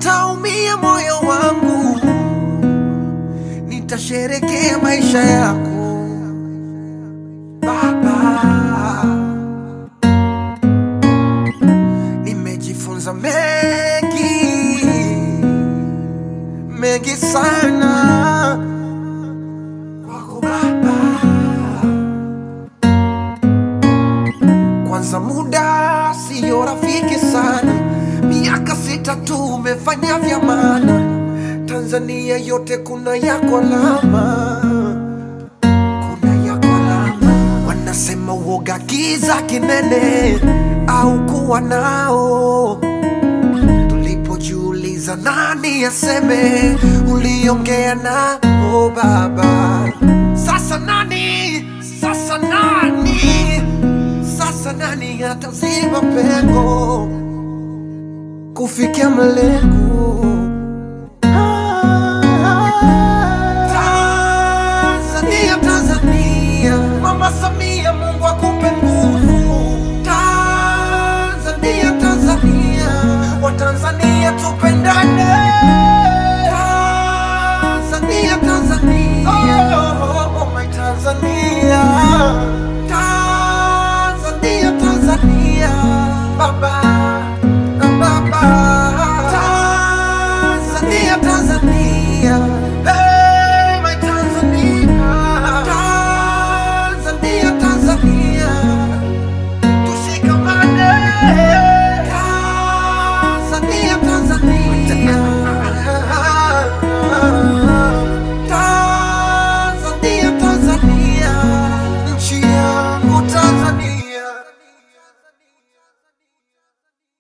utaumia moyo wangu, nitasherekea maisha yako Baba. Nimejifunza mengi mengi sana kwako Baba. Kwanza muda siyo rafiki sana, miaka sita tu umefanya vya maana. Tanzania yote kuna yako alama, kuna yako alama. Wanasema uoga kiza kinene au kuwa nao tulipojiuliza nani aseme, uliongea na o Baba. Sasa nani, sasa nani, sasa nani ataziba pengo kufikia malengo? Tanzania, Tanzania, Mama Samia, Mungu akupe nguvu. Tanzania, Tanzania, Watanzania tupendane. Tanzania, Tanzania, oh, my Tanzania. Tanzania, Tanzania, Baba, Baba. Tanzania, Tanzania, hey, my Tanzania. Tanzania, Tanzania. Tushikamane. Tanzania, Tanzania.